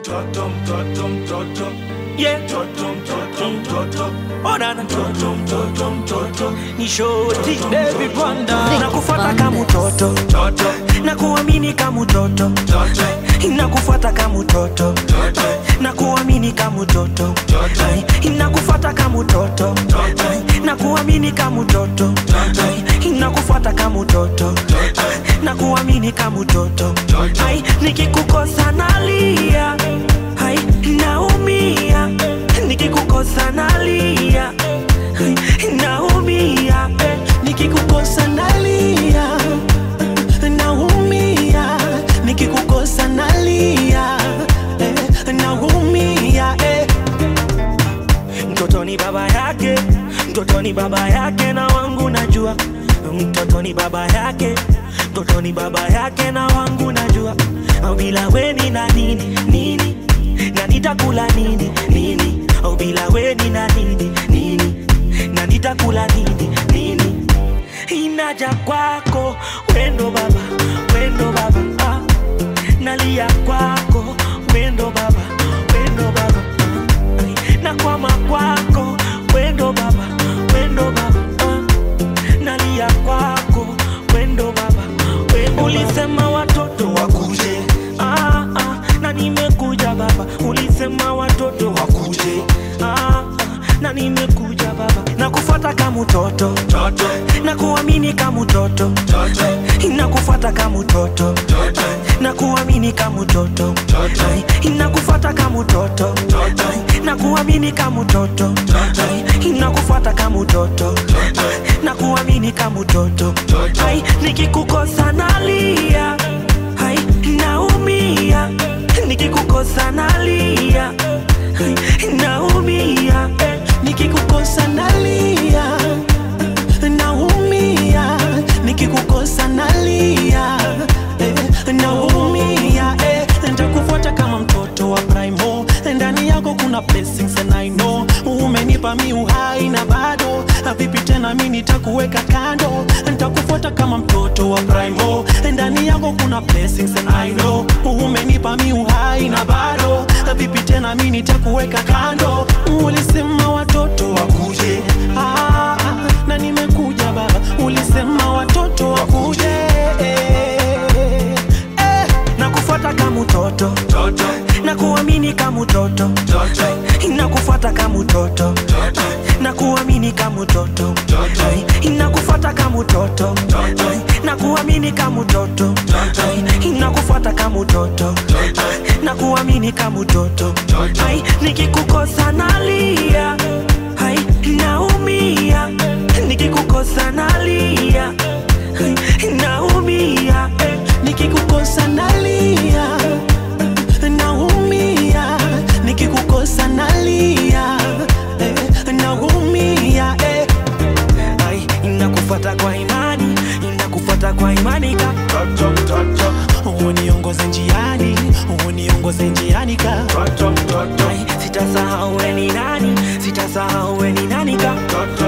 mtoto mtoto mtoto yeah. mtoto mtoto mtoto Oh, na, na. mtoto mtoto mtoto ni shoti David Wanda na kufuata kama mtoto mtoto na kuamini kama mtoto mtoto na kufuata kama mtoto na kuamini kama mtoto Ai, na kufuata kama mtoto Ai, na kuamini kama mtoto Ai, na kufuata kama mtoto Ai, na kuamini kama mtoto Ai, nikikukosa nalia Ai, naumia nikikukosa nalia Ai, naumia eh, nikikukosa nalia naumia nikikukosa nalia eh, naumia eh. mtoto ni baba yake mtoto ni baba yake na wangu najua mtoto ni baba yake mtoto ni baba yake na wangu najua au bila weni na nini nini na nitakula nini nini au bila weni na nini nini na nitakula nini nini inaja kwako wendo baba wendo baba ah. nalia kwako wendo baba wendo baba ah. Ai, nakwama kwako wendo baba wendo baba ah. nalia kwako wendo baba wendo ulisema watoto wakuje ah, ah. na nimekuja baba ulisema watoto wakuje ah, ah. na nimekuja baba na kufuata kama mtoto mtoto na kuamini kama mtoto mtoto na kufuata kama mtoto na kuamini kama mtoto na kufuata kama mtoto na kuamini kama mtoto na kufuata kama mtoto na kuamini kama mtoto Ai, nikikukosa nalia Ai, naumia nikikukosa nalia Ai, naumia eh, nikikukosa nalia naumia nikikukosa nalia eh, naumia eh, ntakufuata kama mtoto wa primo ndani yako kuna blessings and I know umenipa mi uhai na bado vipi tena mi nitakuweka kando ntakufuata kama mtoto wa primo ndani yako kuna blessings and I know umenipa mi uhai na bado vipi tena mi nitakuweka kando ulisema watoto wakuje ah, na nimekuja baba ulisema watoto wakuje eh, eh, na kufuata kama mtoto mtoto na kuamini kama mtoto mtoto na kufuata kama mtoto na kuamini kama mtoto na kufuata kama mtoto na kuamini kama mtoto na kufuata kama mtoto na kuamini kama mtoto Ai, nikikukosa nalia Ai, naumia nikikukosa nalia Ai, naumia eh, nikikukosa nalia naumia nikikukosa nalia eh, naumia eh. Ai, inakufuata kwa imani inakufuata kwa imani ka mtoto mtoto uniongoze njiani uniongoze njiani ka mtoto mtoto Ai, sitasahau we ni nani sitasahau we ni nani ka mtoto